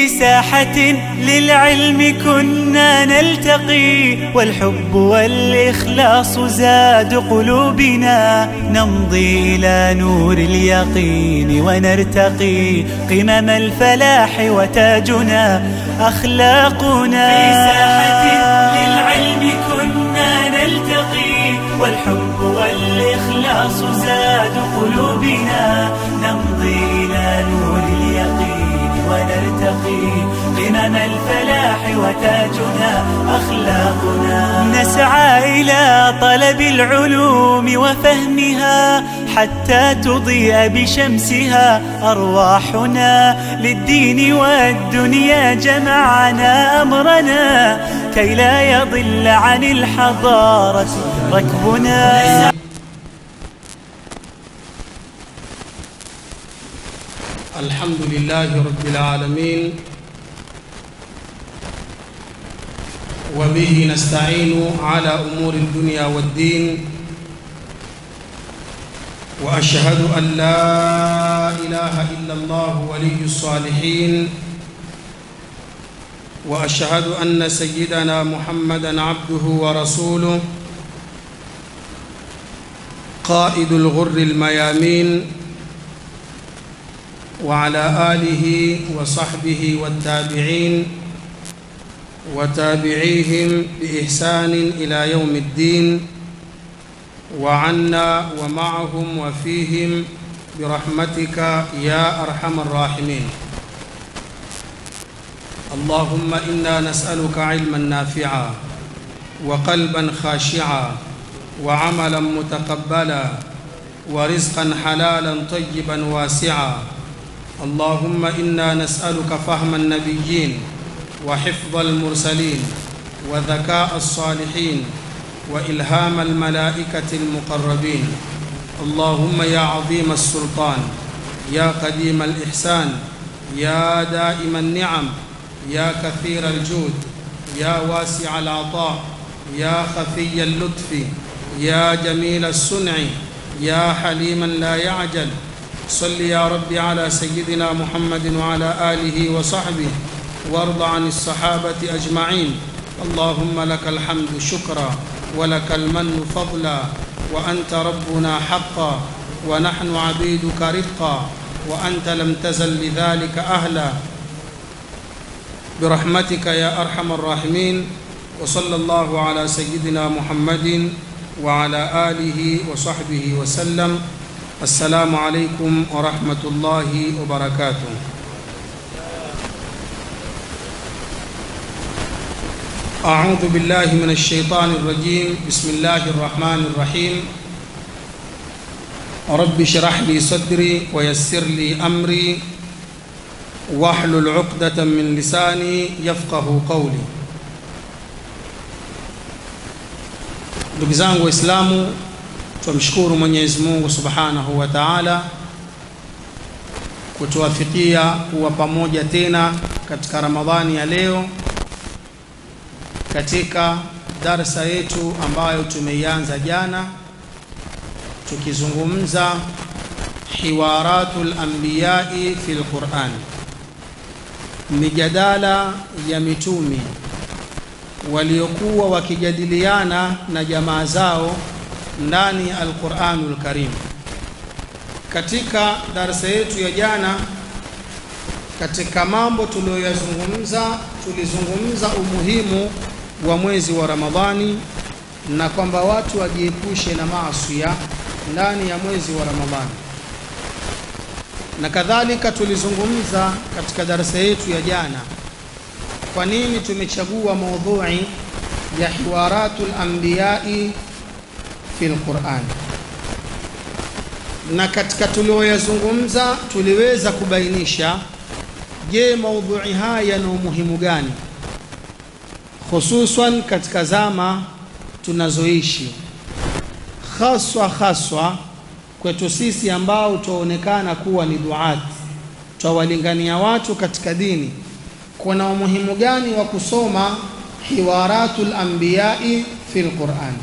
في ساحة للعلم كنا نلتقي والحب والإخلاص زاد قلوبنا نمضي إلى نور اليقين ونرتقي قمم الفلاح وتاجنا أخلاقنا في ساحة للعلم كنا نلتقي والحب والإخلاص زاد قلوبنا نمضي إلى نور اليقين ونرتقي قمم الفلاح وتاجنا أخلاقنا نسعى إلى طلب العلوم وفهمها حتى تضيء بشمسها أرواحنا للدين والدنيا جمعنا أمرنا كي لا يضل عن الحضارة ركبنا الحمد لله رب العالمين وبه نستعين على أمور الدنيا والدين وأشهد أن لا إله إلا الله ولي الصالحين وأشهد أن سيدنا محمدا عبده ورسوله قائد الغر الميامين وعلى آله وصحبه والتابعين وتابعيهم بإحسان إلى يوم الدين وعنا ومعهم وفيهم برحمتك يا أرحم الراحمين اللهم إنا نسألك علما نافعا وقلبا خاشعا وعملا متقبلا ورزقا حلالا طيبا واسعا اللهم إنا نسألك فهم النبيين وحفظ المرسلين وذكاء الصالحين وإلهام الملائكة المقربين اللهم يا عظيم السلطان يا قديم الإحسان يا دائم النعم يا كثير الجود يا واسع العطاء يا خفي اللطف يا جميل الصنع يا حليما لا يعجل صل يا رب على سيدنا محمد وعلى آله وصحبه وارض عن الصحابة أجمعين اللهم لك الحمد شكرا ولك المن فضلا وأنت ربنا حقا ونحن عبيدك رفقا وأنت لم تزل لذلك أهلا برحمتك يا أرحم الراحمين وصلى الله على سيدنا محمد وعلى آله وصحبه وسلم السلام عليكم ورحمة الله وبركاته أعوذ بالله من الشيطان الرجيم بسم الله الرحمن الرحيم رب اشرح لي صدري ويسر لي أمري واحلل عقدة من لساني يفقه قولي ndugu zangu waislamu tumshukuru mwenyezi mungu subhanahu wa taala kutuwafikia kuwa pamoja tena katika ramadhani ya leo katika darsa yetu ambayo tumeianza jana tukizungumza hiwaratul anbiyai fi lquran mijadala ya mitumi waliokuwa wakijadiliana na jamaa zao ndani ya alquranul karim katika darasa yetu ya jana katika mambo tuliyoyazungumza tulizungumza umuhimu wa mwezi wa ramadhani na kwamba watu wajiepushe na maasiya ndani ya mwezi wa ramadhani na kadhalika tulizungumza katika darasa yetu ya jana kwa nini tumechagua maudhui ya hiwaratul anbiyai fi lquran na katika tulioyazungumza tuliweza kubainisha je maudhui haya yana umuhimu gani hususan katika zama tunazoishi haswa haswa kwetu sisi ambao twaonekana kuwa ni duati twawalingania watu katika dini kuna umuhimu gani wa kusoma hiwaratul anbiyai fi lquran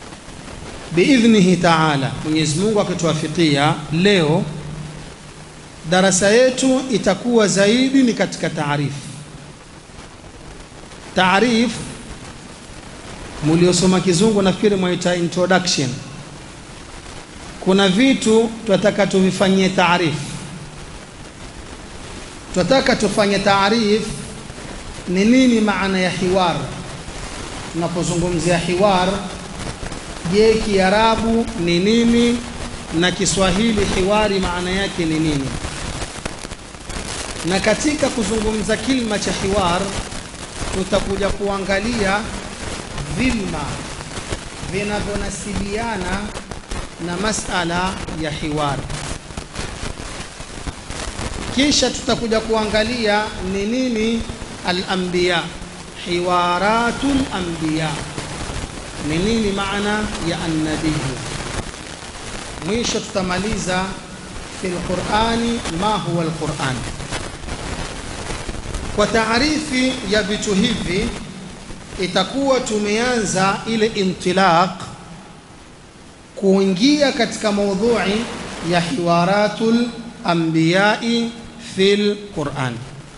biidhnihi taala mwenyezi mungu akituwafikia leo darasa yetu itakuwa zaidi ni katika taarifu. Taarifu muliosoma kizungu nafikiri mwaita introduction. Kuna vitu tunataka tuvifanyie taarifu, tunataka tufanye taarifu ni nini maana ya hiwar. Tunapozungumzia hiwar, je, Kiarabu ni nini na Kiswahili hiwari maana yake ni nini? Na katika kuzungumza kilma cha hiwar tutakuja kuangalia vilma vinavyonasibiana na masala ya hiwar, kisha tutakuja kuangalia ni nini al-anbiya, hiwaratul anbiya, ni nini maana ya annabiyu. Mwisho tutamaliza fi lqurani ma huwa alquran. Kwa taarifi ya vitu hivi itakuwa tumeanza ile intilaq kuingia katika maudhui ya hiwaratul anbiyai fil Quran.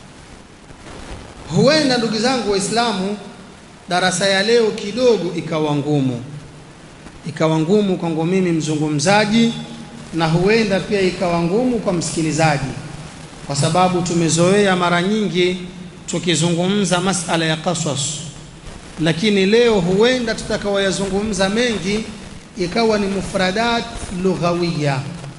Huenda ndugu zangu Waislamu, darasa ya leo kidogo ikawa ngumu, ikawa ngumu kwangu mimi mzungumzaji, na huenda pia ikawa ngumu kwa msikilizaji, kwa sababu tumezoea mara nyingi tukizungumza masala ya qasas lakini leo huenda tutakaoyazungumza mengi ikawa ni mufradat lughawiya,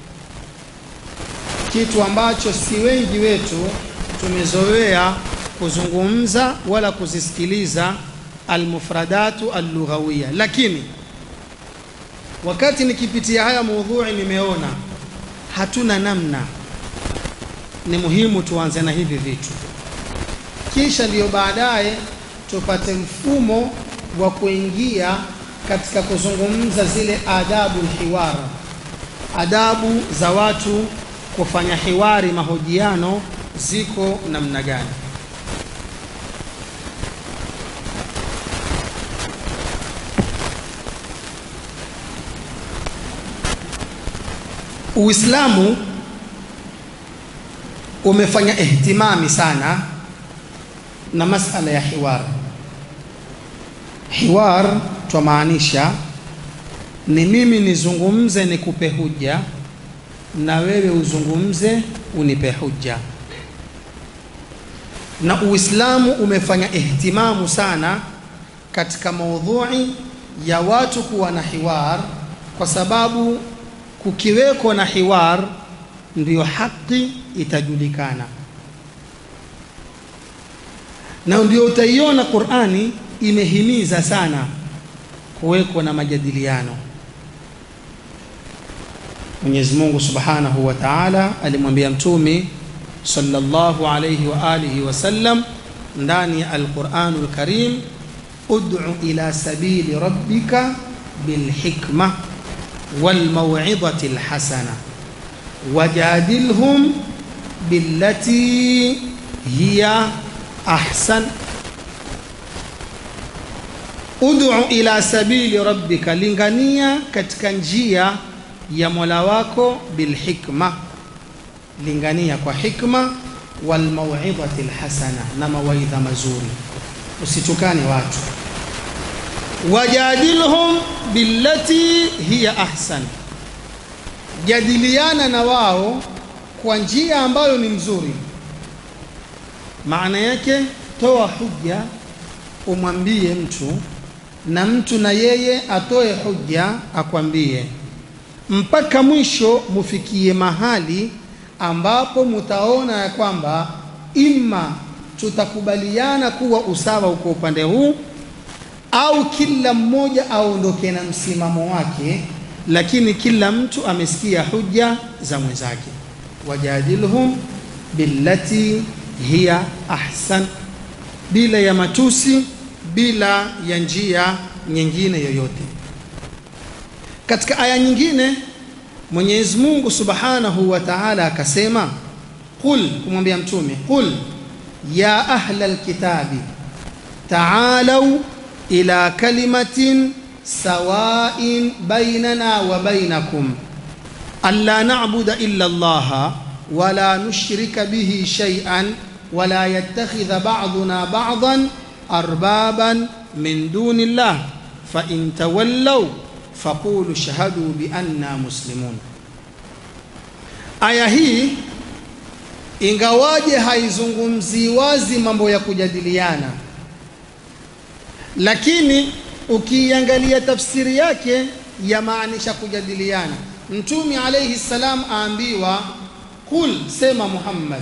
kitu ambacho si wengi wetu tumezoea kuzungumza wala kuzisikiliza almufradatu allughawiya. Lakini wakati nikipitia haya maudhui, nimeona hatuna namna, ni muhimu tuanze na hivi vitu, kisha ndiyo baadaye tupate mfumo wa kuingia katika kuzungumza zile adabu hiwar, adabu za watu kufanya hiwari, mahojiano ziko namna gani? Uislamu umefanya ihtimami sana na masala ya hiwar. Hiwar twamaanisha ni mimi nizungumze nikupe hujja na wewe uzungumze unipe hujja, na Uislamu umefanya ihtimamu sana katika maudhui ya watu kuwa na hiwar, kwa sababu kukiweko na hiwar ndiyo haki itajulikana na ndio utaiona Qur'ani imehimiza sana kuweko na majadiliano. Mwenyezi Mungu Subhanahu wa Ta'ala alimwambia Mtume sallallahu alayhi wa alihi wasallam ndani ya Al-Qur'anul Karim, ud'u ila sabili rabbika bilhikma walmaw'idhati alhasana wajadilhum billati hiya ahsan ud'u ila sabili rabbika, lingania katika njia ya Mola wako bilhikma, lingania kwa hikma, walmauidhati alhasana, na mawaidha mazuri, usitukane watu. Wajadilhum billati hiya ahsan, jadiliana na wao kwa njia ambayo ni mzuri. Maana yake toa hujja, umwambie mtu na mtu na yeye atoe hujja akwambie, mpaka mwisho mufikie mahali ambapo mutaona ya kwamba imma tutakubaliana kuwa usawa uko upande huu, au kila mmoja aondoke na msimamo wake, lakini kila mtu amesikia hujja za mwenzake. Wajadilhum billati hiya ahsan, bila ya matusi bila ya njia nyingine yoyote. Katika aya nyingine Mwenyezi Mungu Subhanahu wa Ta'ala akasema, qul, kumwambia mtume, qul ya ahla alkitabi ta'alau ila kalimatin sawain bainana wa bainakum alla na'budu illa Allah wala nushrika bihi shay'an wala yattakhidha ba'duna ba'dan arbaban min duni llah fa in tawallaw faqulu shahadu bi anna muslimun. Aya hii ingawaje haizungumzii wazi mambo ya kujadiliana, lakini ukiiangalia tafsiri yake yamaanisha kujadiliana. Mtume alayhi salam aambiwa, kul, sema Muhammad,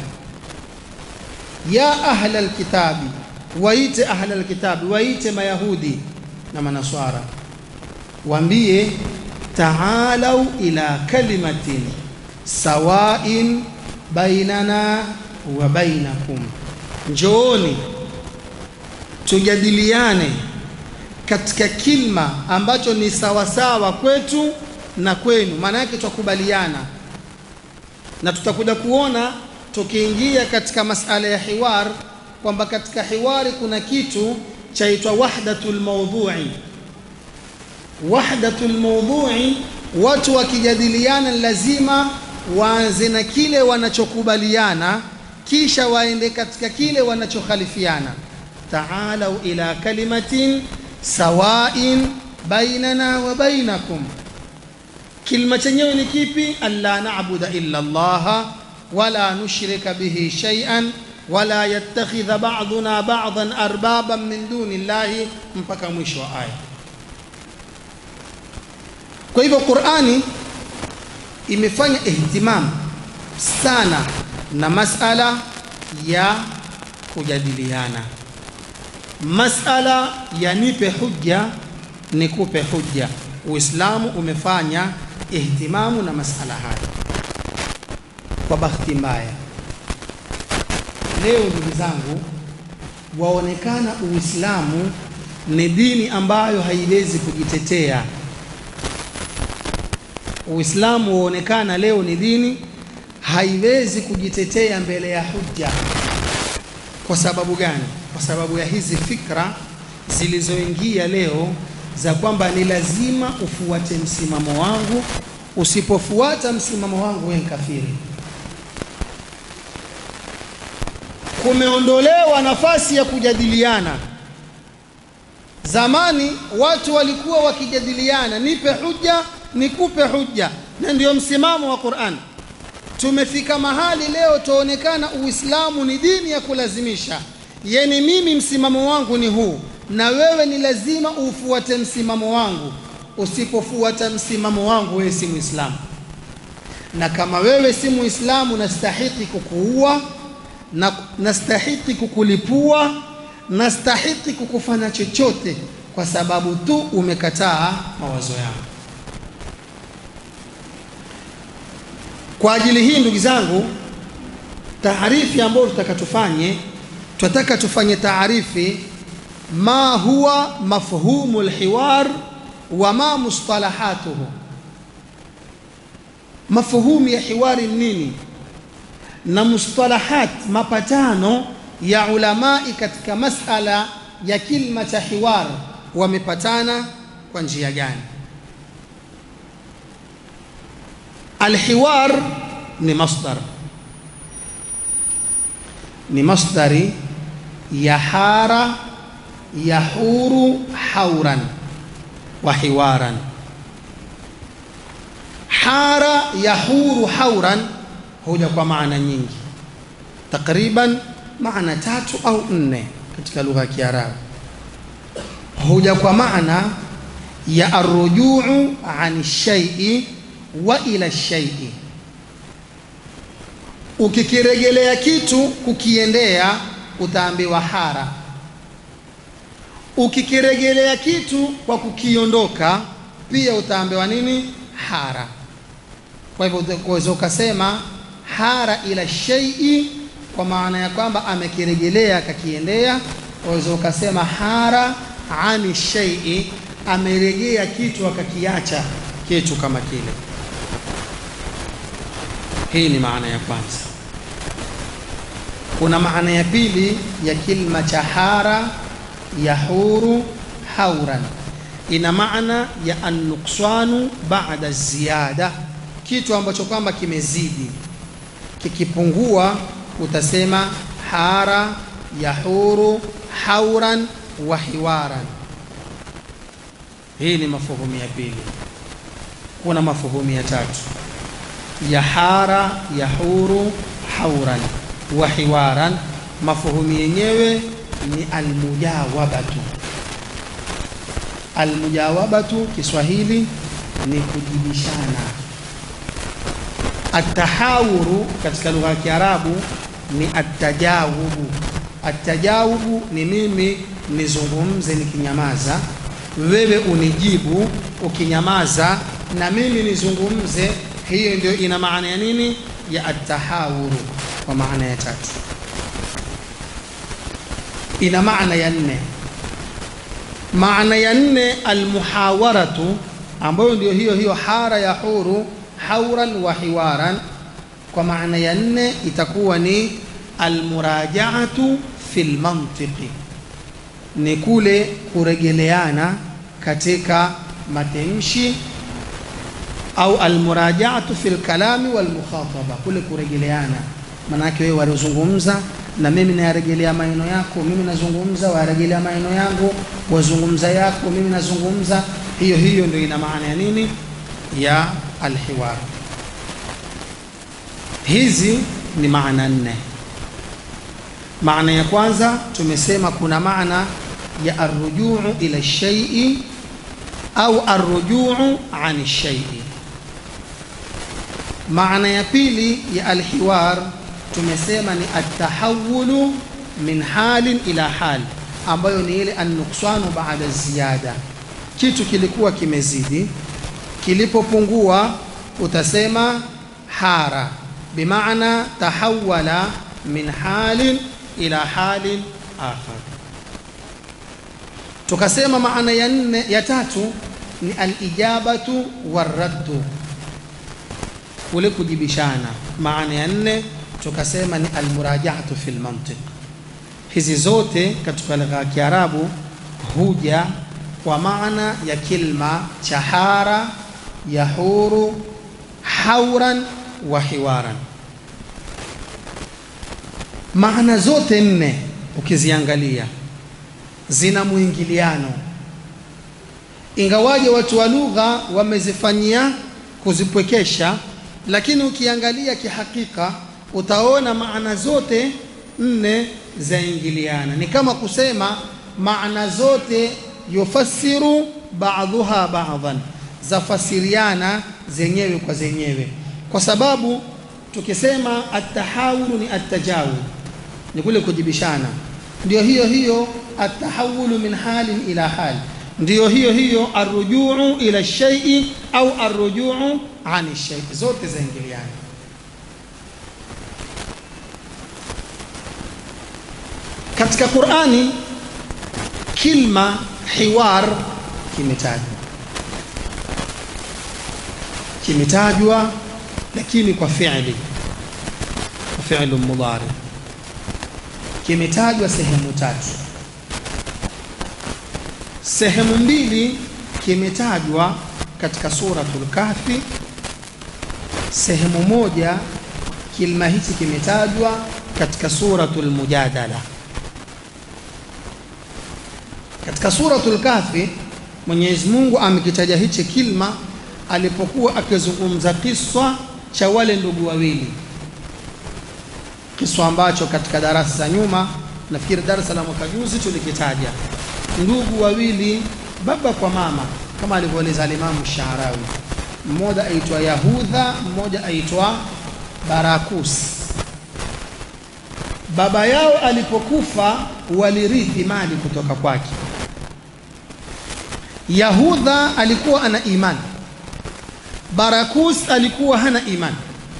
ya ahla alkitabi, waite ahla alkitabi, waite Mayahudi na Manaswara, waambie taalau ila kalimatin sawain bainana wa bainakum, njooni tujadiliane katika kilma ambacho ni sawasawa kwetu na kwenu, maana yake twakubaliana, na tutakuja kuona tukiingia katika masala ya hiwar kwamba katika hiwari kuna kitu chaitwa wahdatul mawdhu'i. Wahdatul mawdhu'i, watu wakijadiliana lazima waanze na kile wanachokubaliana kisha waende katika kile wanachokhalifiana. Taalau ila kalimatin sawain bainana wa bainakum, kilma chenyewe ni kipi? Alla na'buda illa Allah wala nushrika bihi shay'an wala yattakhidha ba'duna ba'dan arbaban min duni llahi, mpaka mwisho wa aya. Kwa hivyo Qur'ani imefanya ihtimam sana na masala ya kujadiliana, masala ya nipe hujja nikupe hujja. Uislamu umefanya ihtimamu na masala haya. Kwa bahati mbaya, leo ndugu zangu, waonekana Uislamu ni dini ambayo haiwezi kujitetea. Uislamu huonekana leo ni dini haiwezi kujitetea mbele ya hujja. Kwa sababu gani? Kwa sababu ya hizi fikra zilizoingia leo za kwamba ni lazima ufuate msimamo wangu, usipofuata msimamo wangu wewe kafiri. Kumeondolewa nafasi ya kujadiliana. Zamani watu walikuwa wakijadiliana, nipe hujja nikupe hujja, na ndio msimamo wa Qur'an. Tumefika mahali leo tuonekana Uislamu ni dini ya kulazimisha, yani mimi msimamo wangu ni huu na wewe ni lazima ufuate msimamo wangu. Usipofuata msimamo wangu, wewe si Muislamu, na kama wewe si Muislamu, nastahiki kukuua na nastahiki kukulipua, nastahiki kukufanya chochote, kwa sababu tu umekataa mawazo yangu. Kwa ajili hii ndugu zangu, taarifi ambayo tutaka tufanye, tunataka tufanye taarifi ma huwa mafhumu lhiwar wa ma mustalahatuhu. Mafhumu ya hiwari nini na mustalahat, mapatano ya ulamai katika masala ya kilma cha hiwar, wamepatana kwa njia gani? Alhiwar ni masdar, ni masdari ya hara yahuru hauran wa hiwaran. Hara yahuru hauran huja kwa maana nyingi, takriban maana tatu au nne katika lugha ya Kiarabu. Huja kwa maana ya arrujuu an shaii wa ila shaii, ukikiregelea kitu kukiendea utaambiwa hara ukikiregelea kitu kwa kukiondoka pia utaambiwa nini? Hara. Kwa hivyo uweza ukasema hara ila shaii kwa maana ya kwamba amekiregelea akakiendea. Waweza ukasema hara ani shaii, ameregea kitu akakiacha kitu kama kile. Hii ni maana ya kwanza. Kuna maana ya pili ya kilma cha hara yahuru hauran, ina maana ya annuksanu baada ziyada, kitu ambacho kwamba kimezidi. kikipungua utasema hara yahuru hauran wa hiwaran hii ni mafuhumu ya pili kuna mafuhumu ya tatu yahara yahuru hauran wa hiwaran mafuhumu yenyewe ni almujawabatu almujawabatu kiswahili ni kujibishana atahawuru katika lugha ya kiarabu ni atajawubu atajawubu ni mimi nizungumze nikinyamaza wewe unijibu ukinyamaza na mimi nizungumze hiyo ndio ina maana ya nini ya atahawuru kwa maana ya tatu ina maana ya nne maana ya nne almuhawaratu ambayo ndio hiyo hiyo hara ya huru hauran wa hiwaran kwa maana ya nne itakuwa ni almurajaatu fi lmantiqi ni kule kuregeleana katika matamshi au almurajaatu fi lkalami walmukhataba kule kuregeleana manake wewe walizungumza na mimi nayarejelea maneno yako mimi nazungumza warejelea maneno yangu wazungumza yako mimi nazungumza hiyo hiyo ndio ina maana ya nini ya alhiwar hizi ni maana nne maana ya kwanza tumesema kuna maana ya arrujuu ila shaii au arrujuu an shaii maana ya pili ya alhiwar tumesema ni atahawulu min halin ila hal ambayo ni ile annuksanu baada ziyada kitu kilikuwa kimezidi kilipopungua utasema hara bimaana tahawala min halin ila halin akhar tukasema maana ya nne ya tatu ni alijabatu waraddu kule kujibishana maana ya nne tukasema ni almurajaatu fi lmantiq hizi zote katika lugha ya kiarabu huja kwa maana ya kilma chahara yahuru hauran wa hiwaran maana zote nne ukiziangalia zina mwingiliano ingawaje watu wa lugha wamezifanyia kuzipwekesha lakini ukiangalia kihakika utaona maana zote nne zaingiliana ni kama kusema maana zote yufassiru ba'dhuha ba'dhan zafasiriana zenyewe kwa zenyewe kwa sababu tukisema atahawulu ni attajawul ni kule kujibishana ndio hiyo hiyo atahawulu min halin ila hal ndio hiyo hiyo arrujuu ila shaii au arrujuu ani shaii zote zaingiliana katika qurani kilma hiwar kimetajwa kimetajwa lakini kwa fi'li kwa fi'lu mudari kimetajwa sehemu tatu sehemu mbili kimetajwa katika suratul kahfi sehemu moja kilma hichi kimetajwa katika suratul mujadala katika suratul kahfi Mwenyezi Mungu amekitaja hichi kilma alipokuwa akizungumza kiswa cha wale ndugu wawili kiswa ambacho katika darasa za nyuma nafikiri darasa la mwaka juzi tulikitaja ndugu wawili baba kwa mama kama alivyoeleza alimamu Sharawi mmoja aitwa Yahudha mmoja aitwa Barakus baba yao alipokufa walirithi mali kutoka kwake Yahudha alikuwa ana imani Barakus alikuwa hana imani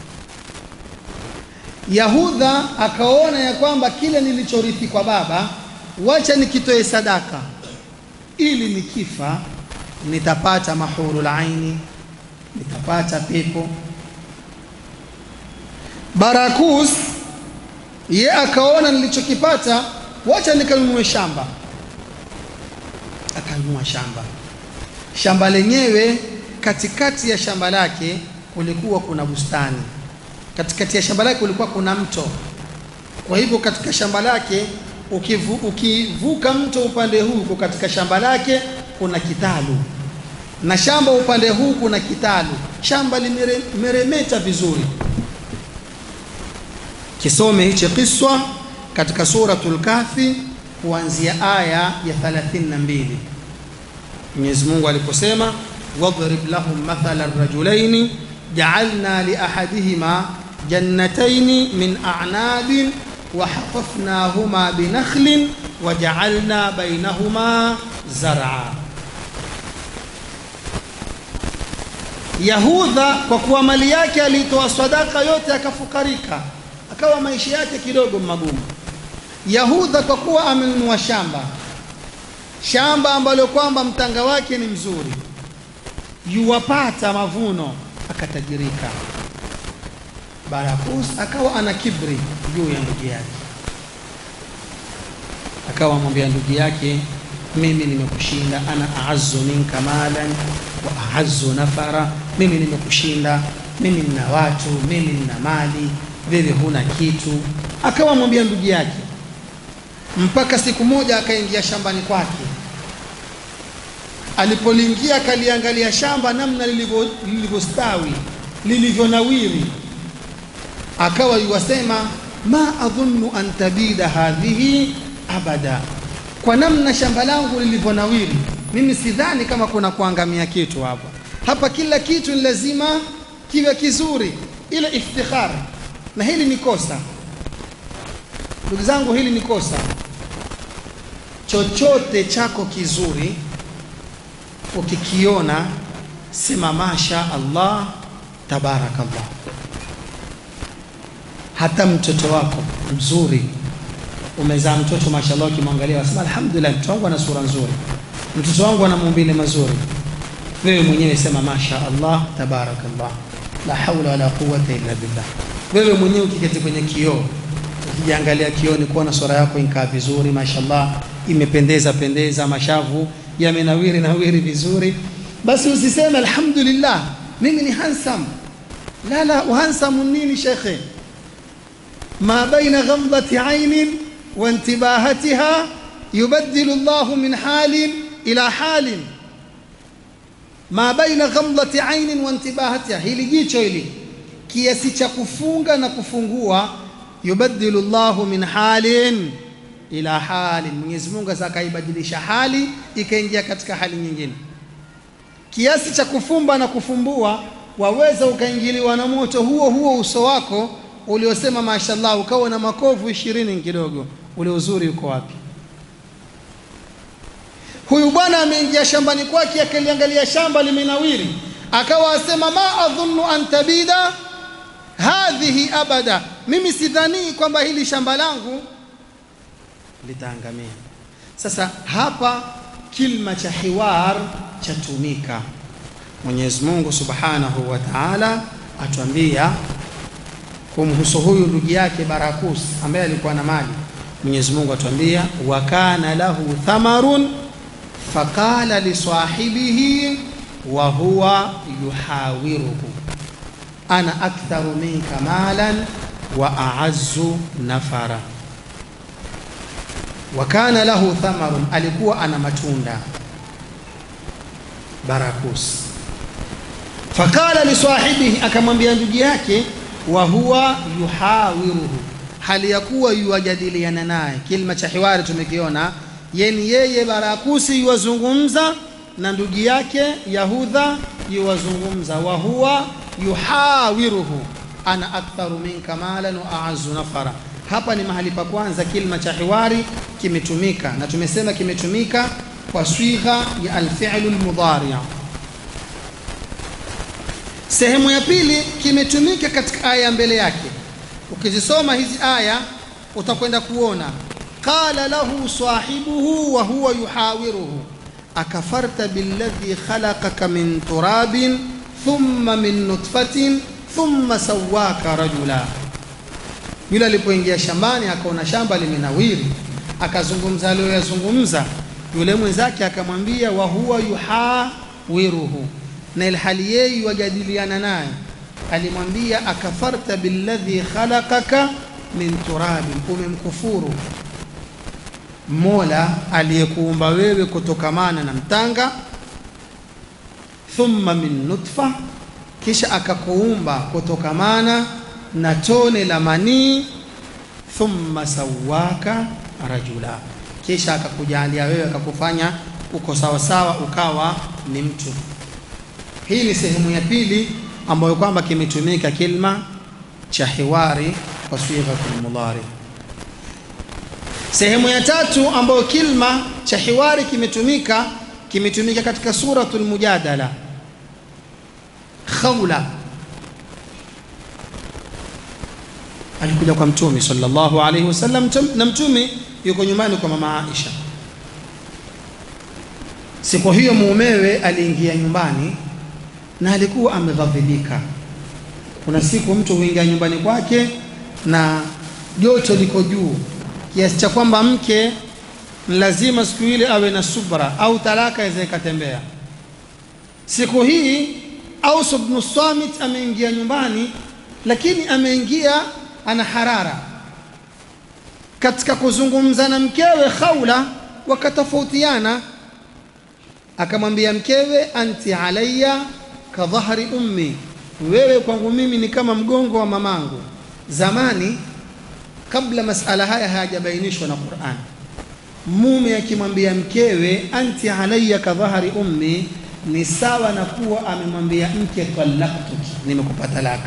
Yahudha akaona ya kwamba kile nilichorithi kwa baba wacha nikitoe sadaka ili nikifa nitapata mahurul aini nitapata pepo Barakus ye akaona nilichokipata wacha nikanunue shamba akanunua shamba shamba lenyewe katikati ya shamba lake kulikuwa kuna bustani katikati ya shamba lake kulikuwa kuna mto. Kwa hivyo katika shamba lake ukivu, ukivuka mto upande huu uko katika shamba lake kuna kitalu, na shamba upande huu kuna kitalu. Shamba limeremeta vizuri. Kisome hichi kiswa katika suratul Kahfi kuanzia aya ya 32. Mwenyezi Mungu aliposema wadrib lahum mathala rajulaini ja'alna li ahadihima jannataini min a'nabin wa hafafnahuma binakhlin wa ja'alna bainahuma zar'a. Yahudha kwa kuwa mali yake alitoa sadaka yote akafukarika, akawa maisha yake kidogo magumu. Yahudha kwa kuwa amenunua shamba, shamba ambalo kwamba mtanga wake ni mzuri, yuwapata mavuno, akatajirika. Barakus akawa ana kibri juu ya ndugu yake, akawa mwambia ndugu yake, mimi nimekushinda, ana a'azzu minka malan wa a'azzu nafara, mimi nimekushinda, mimi nina watu, mimi nina mali, wewe huna kitu. Akawa mwambia ndugu yake, mpaka siku moja akaingia shambani kwake. Alipoliingia akaliangalia shamba namna lilivyostawi, lilivyonawiri akawa yuwasema ma adhunnu an tabida hadhihi abada, kwa namna shamba langu lilivyonawiri, mimi sidhani kama kuna kuangamia kitu hapa. Hapa kila kitu ni lazima kiwe kizuri, ile iftikhar. Na hili ni kosa, ndugu zangu, hili ni kosa. Chochote chako kizuri ukikiona, sema masha Allah, tabarakallah hata mtoto wako mzuri, umezaa mtoto mashallah, ukimwangalia wasema alhamdulillah, mtoto wangu ana sura nzuri, mtoto wangu ana maumbile mazuri. Wewe mwenyewe sema masha Allah tabarakallah, la haula wala quwwata illa billah. Wewe mwenyewe ukiketi kwenye kioo, ukijiangalia kioni, kuona sura yako inkaa vizuri, mashallah, imependeza pendeza, mashavu yamenawiri nawiri vizuri, basi usiseme alhamdulillah, mimi ni handsome. La, la, uhansamu nini shekhe? ما بين غمضة عين وانتباهتها يبدل الله من حال إلى حال ما بين غمضة عين وانتباهتها hili jicho hili kiasi cha kufunga na kufungua yubaddilu llahu min halin ila halin Mwenyezi Mungu sasa akaibadilisha hali ikaingia katika hali nyingine kiasi cha kufumba na kufumbua waweza ukaingiliwa na moto huo huo uso wako uliosema mashallah ukawa na makovu ishirini kidogo, ule uzuri uko wapi? Huyu bwana ameingia shambani kwake, akaliangalia shamba limenawiri, akawa asema ma adhunnu an tabida hadhihi abada, mimi sidhanii kwamba hili shamba langu litaangamia. Sasa hapa kilma cha hiwar chatumika. Mwenyezi Mungu subhanahu wa ta'ala atuambia kumhusu huyu ndugu yake Barakus ambaye alikuwa na mali. Mwenyezi Mungu atuambia wa kana lahu thamarun faqala li sahibihi wa huwa yuhawiruhu ana aktharu minka malan wa a'azzu nafara. Wa kana lahu thamarun, alikuwa ana matunda Barakus. Faqala li sahibihi, akamwambia ndugu yake wa huwa yuhawiruhu, hali ya kuwa yuwajadiliana naye. Kilima cha hiwari tumekiona, yeni yeye Barakusi yuwazungumza na ndugu yake Yahudha yuwazungumza, wa huwa yuhawiruhu ana aktharu minka malan wa a'azzu nafara. Hapa ni mahali pa kwanza kilima cha hiwari kimetumika, na tumesema kimetumika kwa swigha ya alfi'lu almudhari'. Sehemu ya pili kimetumika katika aya mbele yake. Ukizisoma hizi aya utakwenda kuona qala lahu sahibuhu wa huwa yuhawiruhu akafarta billadhi khalaqaka min turabin thumma min nutfatin thumma sawaka rajula. Yule alipoingia shambani akaona shamba limenawiri, akazungumza aliyoyazungumza, yule mwenzake akamwambia wa huwa yuhawiruhu na ilhali yeye wajadiliana naye alimwambia akafarta billadhi khalaqaka min turabin, umemkufuru Mola aliyekuumba wewe kutokamana na mtanga, thumma min nutfa, kisha akakuumba kutokamana na tone la manii, thumma sawaka rajula, kisha akakujalia wewe akakufanya uko sawasawa, ukawa ni mtu. Hii ni sehemu ya pili ambayo kwamba kimetumika kilma cha hiwari kwa sighatul mudhari. Sehemu ya tatu ambayo kilma cha hiwari kimetumika kimetumika katika suratul Mujadala. Khawla alikuja kwa Mtume sallallahu alaihi wasallam, na Mtume yuko nyumbani kwa mama Aisha. Siku hiyo mumewe aliingia nyumbani na alikuwa ameghadhibika. Kuna siku mtu huingia nyumbani kwake na joto liko juu kiasi cha kwamba mke lazima siku ile awe na subra au talaka iweze ikatembea. Siku hii Aus ibn Samit ameingia nyumbani, lakini ameingia ana harara. Katika kuzungumza na mkewe Khawla wakatofautiana, akamwambia mkewe, anti alayya ka dhahri ummi, wewe kwangu mimi ni kama mgongo wa mamangu. Zamani kabla masala haya hayajabainishwa na Qur'an, mume akimwambia mkewe anti alayya ka dhahri ummi ni sawa na kuwa amemwambia mke talaqtuki, nimekupa talaka.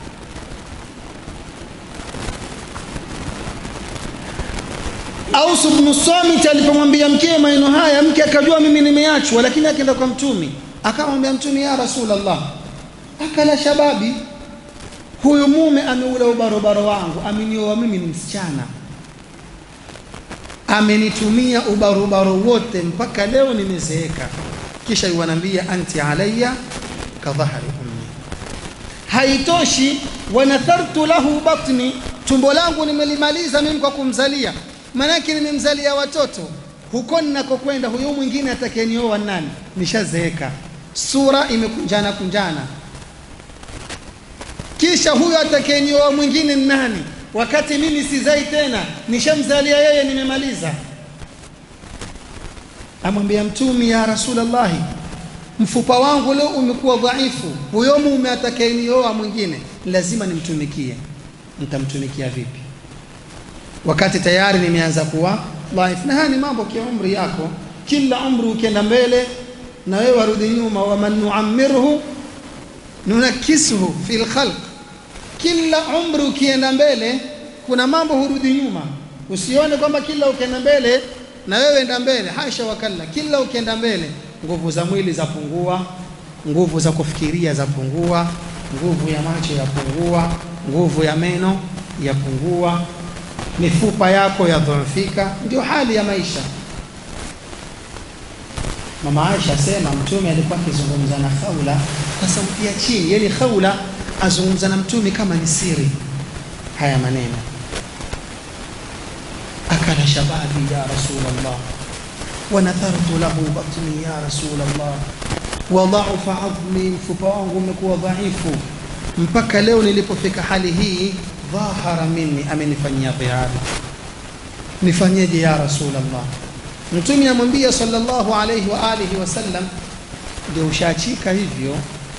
Aus ibn Samit alipomwambia mkewe maneno haya, mke akajua mimi nimeachwa, lakini akaenda kwa Mtumi akamwambia Mtumi, ya Rasulullah, akala shababi huyu mume ameula ubarobaro wangu, amenioa mimi ni msichana, amenitumia ubarobaro wote mpaka leo nimezeeka, kisha yuwanambia anti alayya ka dhahri ummi. Haitoshi, wanathartu lahu batni, tumbo langu nimelimaliza mimi kwa kumzalia, maanake nimemzalia watoto. Huko ninakokwenda huyu mwingine atakayenioa nani? Nishazeeka, sura imekunjana kunjana kisha huyo atakayenioa mwingine ni nani? Wakati mimi sizai tena, nishamzalia yeye, nimemaliza. Amwambia Mtumi, ya Rasulallahi, mfupa wangu leo umekuwa dhaifu, huyo mume atakayenioa mwingine lazima nimtumikie. Nitamtumikia vipi wakati tayari nimeanza kuwa dhaifu? Na haya ni mambo kia umri yako, kila umri ukienda mbele na wewe warudi nyuma. waman nuammirhu nunakisuhu fi lkhalq kila umri ukienda mbele kuna mambo hurudi nyuma. Usione kwamba kila ukienda mbele na wewe enda mbele, hasha wakalla. Kila ukienda mbele, nguvu za mwili zapungua, nguvu za kufikiria zapungua, nguvu ya macho yapungua, nguvu ya meno yapungua, mifupa yako yadhoofika. Ndio hali ya maisha. Mama Aisha asema Mtume alikuwa akizungumza na Khawla kwa sauti ya chini, yani Khawla azungumza na Mtume kama ni siri. Haya maneno akala shababi ya Rasulullah wa nathartu lahu batni ya Rasulullah wa dha'afa adhmi, mfupa wangu umekuwa dhaifu mpaka leo nilipofika hali hii. Dhahara minni, amenifanyia dhihari, nifanyeje ya Rasulullah? Mtume amwambia sallallahu alayhi wa alihi wasallam, ndio ushaachika hivyo.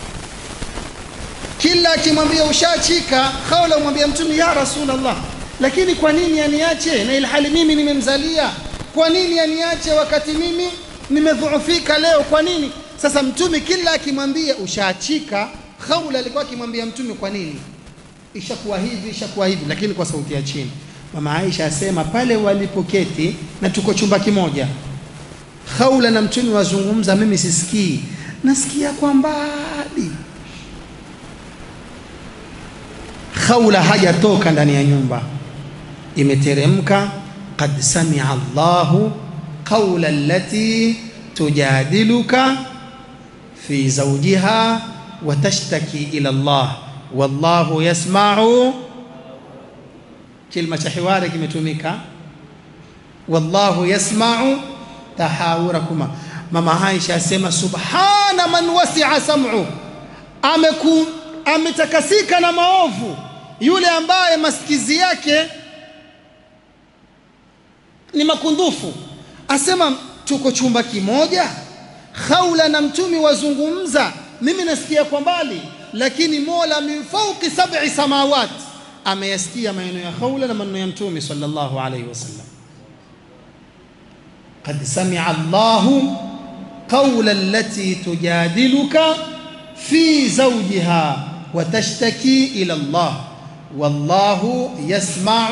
Kila akimwambia ushaachika, Khawla umwambia Mtume ya Rasulullah, lakini kwa nini aniache na ilhali mimi nimemzalia? Kwa nini aniache wakati mimi nimedhuufika leo? Kwa nini? Sasa Mtume kila akimwambia ushaachika, Khawla alikuwa akimwambia Mtume kwa nini ishakuwa hivi, ishakuwa hivi, lakini kwa sauti ya chini. Mama Aisha asema pale walipoketi na tuko chumba kimoja, Khawla na Mtume wazungumza, mimi sisikii, nasikia kwa mbali. Khawla hajatoka ndani ya nyumba, imeteremka qad samia Allahu qawla allati tujadiluka fi zawjiha wa tashtaki ila Allah wallahu yasma'u kilma cha hiwari kimetumika, wallahu yasma'u tahawurakuma. Mama Aisha asema subhana man wasi'a sam'u, ameku ametakasika na maovu yule ambaye masikizi yake ni makundufu asema tuko chumba kimoja Khawla na mtumi wazungumza mimi nasikia kwa mbali lakini Mola min fawqi sab'i samawat ameyasikia maneno ya Khawla na maneno ya mtumi sallallahu alayhi wasallam قد سمع الله قول التي تجادلك في زوجها وتشتكي إلى الله والله يسمع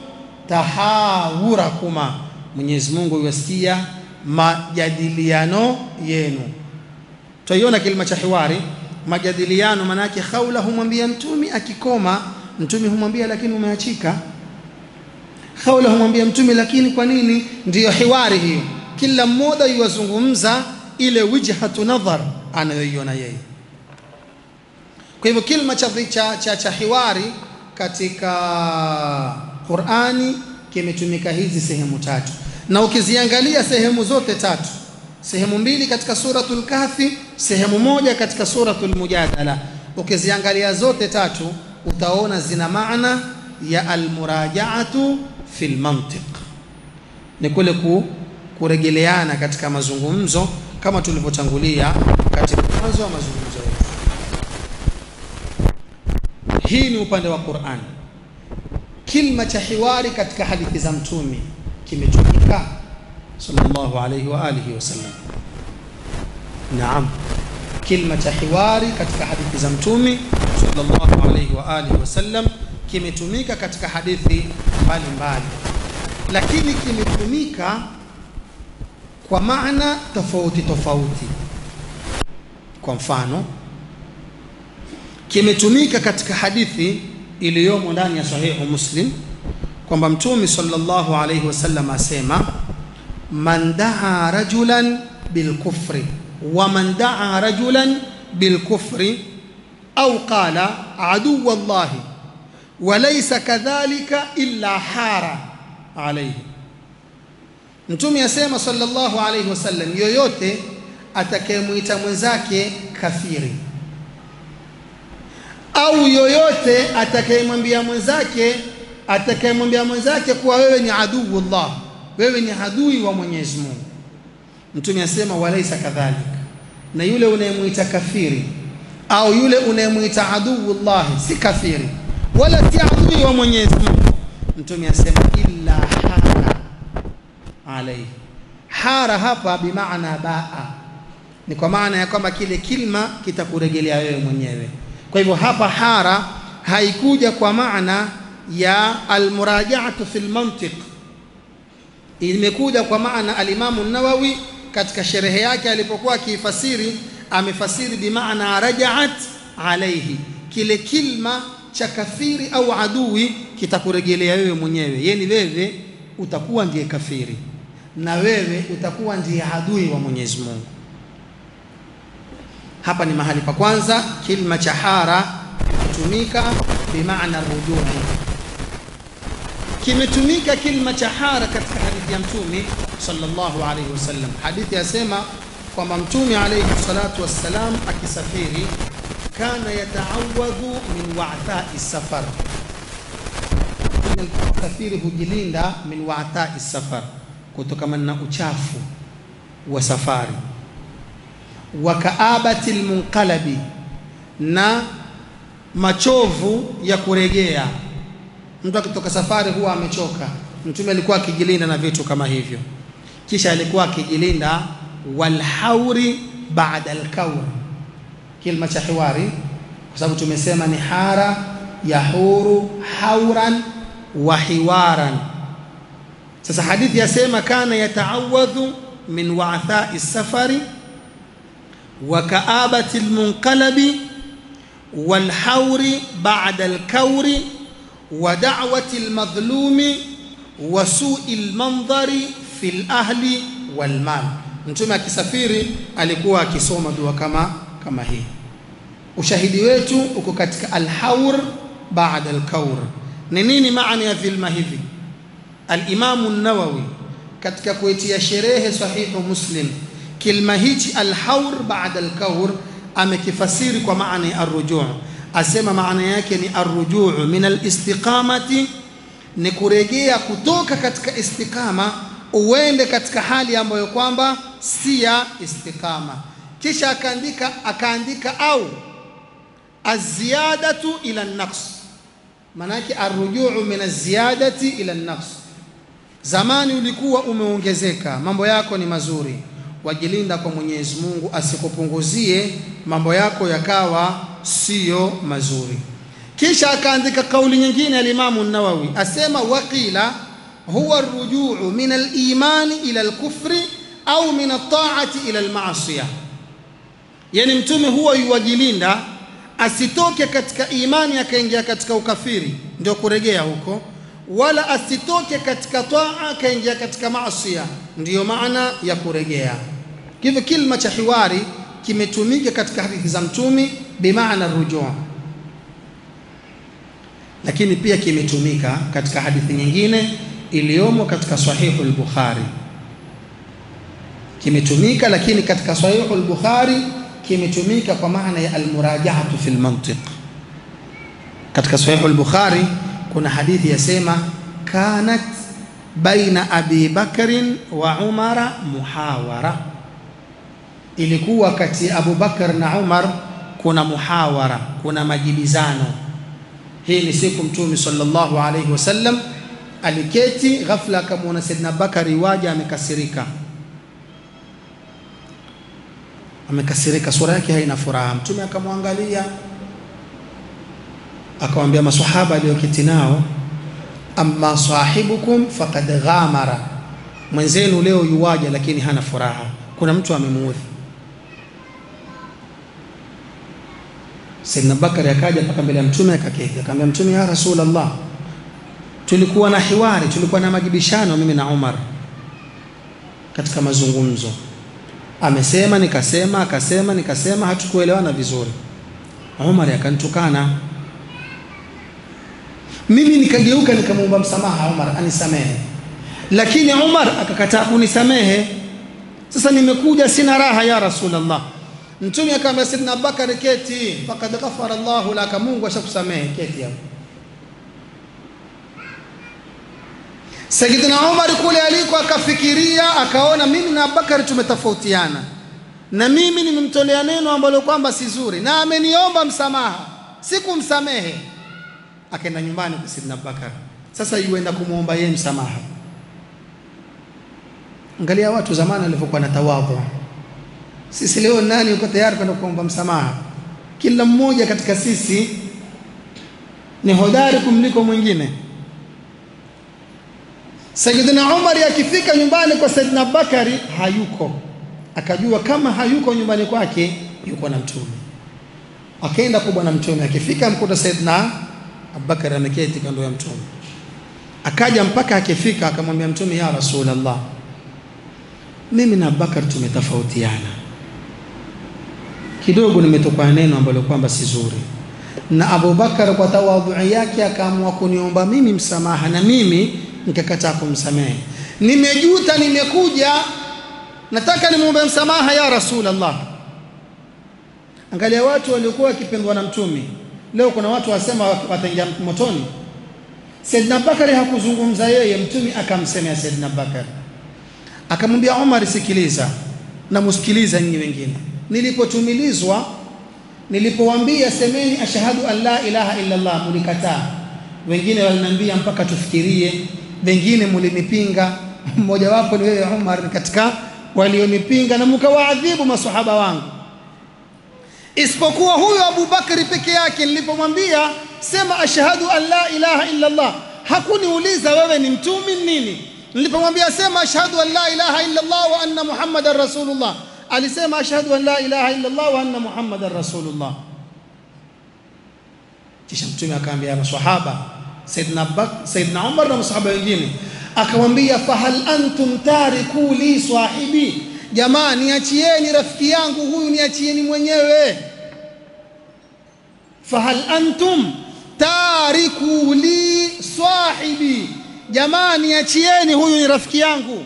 تحاوركما Mwenyezi Mungu yuwasikia majadiliano yenu. Tutaiona kilima cha hiwari, majadiliano manake Khawla humwambia mtumi akikoma, mtumi humwambia lakini umeachika. Khawla humwambia mtumi lakini kwa nini? Ndiyo hiwari hiyo, kila mmoja yuwazungumza ile wijhatu nadhar anayoiona yeye. Kwa hivyo kilima cha, cha, cha, cha hiwari katika Qur'ani kimetumika hizi sehemu tatu, na ukiziangalia sehemu zote tatu, sehemu mbili katika suratul Kahfi, sehemu moja katika suratul Mujadala, ukiziangalia zote tatu utaona zina maana ya almurajaatu fil mantiq, ni kule ku, kuregeleana katika mazungumzo kama tulivyotangulia katika mwanzo wa mazungumzo yetu. Hii ni upande wa Qur'an. Kilma cha hiwari katika hadithi za mtumi kimetumika sallallahu alayhi wa alihi wasallam. Naam, kilma cha hiwari katika hadithi za mtumi sallallahu alayhi wa alihi wasallam kimetumika katika hadithi mbalimbali, lakini kimetumika kwa maana tofauti tofauti. Kwa mfano, kimetumika katika hadithi iliyomo ndani ya sahihu Muslim kwamba Mtume sallallahu alayhi wasallam asema man daa rajulan bilkufri wa man daa rajulan bilkufri au qala aduwa llahi wa laysa kadhalika illa hara alayhi. Mtume asema sallallahu alayhi wasallam, yoyote atakayemwita mwenzake kafiri au yoyote atakayemwambia mwenzake atakayemwambia mwenzake kuwa wewe ni aduwullah, wewe ni adui wa Mwenyezi Mungu. Mtume asema walaisa kadhalika, na yule unayemwita kafiri au yule unayemwita aduwullah si kafiri wala si adui wa Mwenyezi Mungu. Mtume asema illa hara alaihi. Hara hapa bimaana baa, ni kwa maana ya kwamba kile kilma kitakurejelea wewe mwenyewe. Kwa hivyo hapa hara haikuja kwa maana ya almurajaatu fil mantiq, imekuja kwa maana alimamu Nawawi katika sherehe yake alipokuwa akiifasiri amefasiri bimaana rajaat alaihi, kile kilma cha kafiri au adui kitakurejelea wewe mwenyewe, yani wewe utakuwa ndiye kafiri na wewe utakuwa ndiye adui wa Mwenyezi Mungu. Hapa ni mahali pa kwanza, kilma cha hara kutumika bimaana rujuu. Kimetumika kilma cha hara katika hadithi ya Mtume sallallahu alayhi wasallam. Hadithi yasema kwamba Mtume alayhi salatu wassalam akisafiri, kana yataawadhu min wa'thai safar, safiri hujilinda min wa'thai safar, kutokana na uchafu wa safari wa kaabati lmunqalabi, na machovu ya kuregea. Mtu akitoka safari huwa amechoka. Mtume alikuwa akijilinda na vitu kama hivyo, kisha alikuwa akijilinda walhauri baada alkaur, kilma cha hiwari, kwa sababu tumesema ni hara yahuru hauran wa hiwaran. Sasa hadithi yasema kana yataawadhu min wa'thai safari wa kaabati almunqalabi walhauri ba'da alkauri wa da'wati almadhlumi wa su'i almandhari fi alahli walmal. Mtume akisafiri alikuwa akisoma dua kama kama hii. Ushahidi wetu uko katika alhaur ba'da alkaur. Ni nini maana ya vilma hivi? Alimamu an-Nawawi katika kuitia sherehe sahihu Muslim kilma hichi alhaur baada alkaur amekifasiri kwa maana ya arrujuu, asema maana yake ni arrujuu min alistiqamati ni kurejea kutoka katika istiqama uende katika hali ambayo kwamba si ya istiqama kisha akaandika akaandika au aziyadatu ila naqs manake arrujuu min aziyadati ila naqs zamani ulikuwa umeongezeka mambo yako ni mazuri wajilinda kwa Mwenyezi Mungu asikupunguzie mambo yako yakawa siyo mazuri kisha akaandika kauli nyingine alimamu Nawawi asema waqila huwa arrujuu min al-imani ila al-kufri au min at-ta'ati ila al-ma'siyah yani mtume huwa yuwajilinda asitoke katika imani akaingia katika ukafiri ndio kuregea huko wala asitoke katika taa akaingia katika maasiya ndiyo maana ya kuregea hivyo kilma cha hiwari kimetumika katika hadithi za mtumi bimaana rujuu lakini pia kimetumika katika hadithi nyingine iliyomo katika sahihu al-Bukhari kimetumika lakini katika sahihu al-Bukhari kimetumika kwa maana ya almurajaatu fi lmantiq. Katika sahihu al-Bukhari kuna hadithi yasema kanat baina Abi Bakrin wa Umara muhawara, ilikuwa kati ya Abu Bakar na Umar kuna muhawara, kuna majibizano. Hii ni siku Mtume sallallahu alayhi wasallam aliketi, ghafla akamwona Saidina Bakari waja amekasirika amekasirika, sura yake haina furaha. Mtume akamwangalia akamwambia maswahaba aliyoketi nao, amma sahibukum faqad ghamara, mwenzenu leo yuwaja lakini hana furaha, kuna mtu amemuudhi. Saidina Bakari akaja mpaka mbele ya Mtume akaketi, akamwambia Mtume, ya Rasulullah, tulikuwa na hiwari, tulikuwa na majibishano mimi na Umar katika mazungumzo amesema nikasema, akasema nikasema, hatukuelewana vizuri. Umar akanitukana, mimi nikageuka nikamwomba msamaha Umar anisamehe, lakini Umar akakataa kunisamehe. Sasa nimekuja sina raha ya Rasulullah. Mtume akamwambia Sidna Abubakar, keti, faqad ghafara Allahu laka, Mungu ashakusamehe, keti hapo. Sayyidina Umar kule aliko akafikiria akaona mimi na Abubakar tumetofautiana na mimi nimemtolea neno ambalo kwamba si zuri na ameniomba msamaha sikumsamehe akaenda nyumbani kwa Sayyidina Abubakar sasa yuenda kumwomba yeye msamaha angalia watu zamani walivyokuwa na tawadhu sisi leo nani yuko tayari kwenda kuomba msamaha kila mmoja katika sisi ni hodari kumliko mwingine Sayyidina Umar akifika nyumbani kwa Sayyidina Bakari hayuko, akajua kama hayuko nyumbani kwake yuko na Mtume. Akaenda kwa bwana Mtume, akifika mkuta Sayyidina Abubakar ameketi kando ya Mtume. Akaja mpaka akifika akamwambia Mtume, ya Rasulullah, mimi na Abubakar tumetofautiana kidogo, nimetokwa neno ambalo kwamba si zuri, na Abubakar kwa tawadhu yake akaamua kuniomba mimi msamaha na mimi nikakataa kumsamehe. Nimejuta, nimekuja, nataka nimwombe msamaha ya Rasulullah. Angalia watu waliokuwa wakipendwa na Mtume, leo kuna watu wasema wataingia motoni. Saidina Bakari hakuzungumza yeye, Mtume akamsemea Saidina Bakari, akamwambia Umar, sikiliza na musikiliza nyinyi wengine. Nilipotumilizwa, nilipowaambia semeni ashhadu an la ilaha illa Allah, mulikataa. Wengine waliniambia mpaka tufikirie wengine mlinipinga, mmojawapo ni wewe Umar, katika walionipinga na mkawaadhibu masahaba wangu, isipokuwa huyo Abu Bakri peke yake. Nilipomwambia sema ashhadu an la ilaha illa Allah, hakuniuliza wewe ni mtumi nini. Nilipomwambia sema ashhadu an la ilaha illa Allah wa anna Muhammadan rasulullah, alisema ashhadu an la ilaha illa Allah wa anna Muhammadan rasulullah. Kisha Mtume akaambia maswahaba Saidna, Saidna Umar na masahaba wengine akamwambia, fahal antum tariku li sahibi, jamaa niachieni rafiki yangu huyu, niachieni mwenyewe. Fahal antum tariku li sahibi, jamaa niachieni huyu, ni rafiki yangu.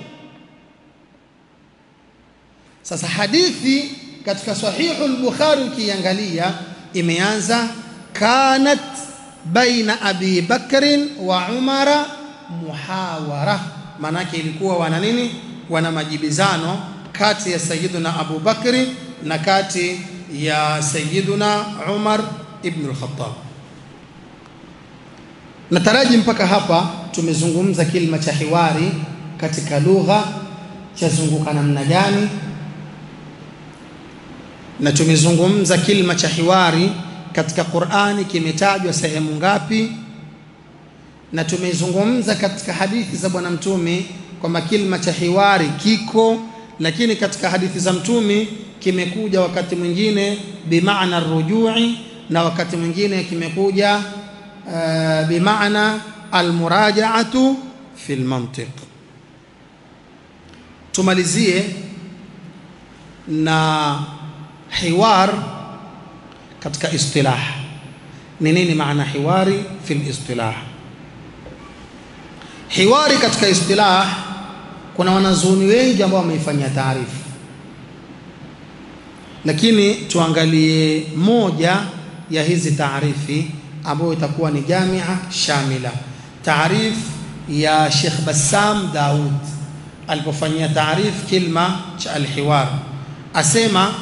Sasa hadithi katika sahihu al-Bukhari ukiangalia imeanza kanat baina abi bakrin wa umara muhawara maanake ilikuwa wana nini wana majibizano kati ya sayiduna abu bakri na kati ya sayiduna umar ibn al-khattab nataraji mpaka hapa tumezungumza kilima cha hiwari katika lugha chazunguka namna gani na tumezungumza kilima cha hiwari katika Qur'ani kimetajwa sehemu ngapi na tumezungumza katika hadithi za bwana mtume kwamba kilima cha hiwari kiko lakini katika hadithi za mtume kimekuja wakati mwingine bimaana rujui na wakati mwingine kimekuja uh, bimaana almurajaatu fi lmantiq tumalizie na hiwar katika istilah ni nini maana hiwari fi listilah hiwari katika istilah kuna wanazuoni wengi ambao wameifanyia taarifu lakini tuangalie moja ya hizi taarifi ambayo itakuwa ni jamia shamila taarif ya Sheikh Bassam Daud alipofanyia taarif kilma cha alhiwar asema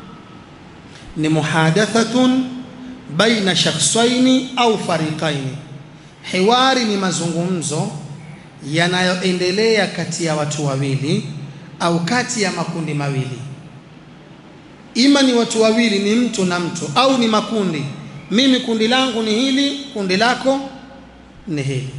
ni muhadathatun baina shakhsaini au fariqaini hiwari ni mazungumzo yanayoendelea kati ya watu wawili au kati ya makundi mawili ima ni watu wawili ni mtu na mtu au ni makundi mimi kundi langu ni hili kundi lako ni hili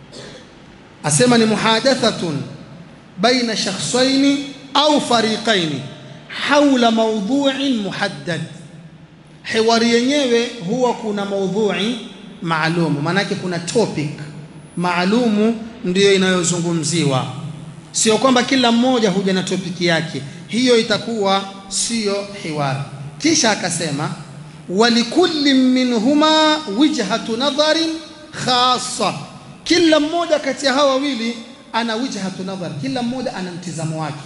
asema ni muhadathatun baina shakhsaini au fariqaini haula maudhu'in muhaddad hiwari yenyewe huwa kuna maudhui maalumu maanake kuna topic maalumu ndiyo inayozungumziwa sio kwamba kila mmoja huja na topiki yake hiyo itakuwa siyo hiwari kisha akasema walikulli minhuma wijhatu nadharin khassa kila mmoja kati ya hawa wawili ana wijhatu nadhar kila mmoja ana mtizamo wake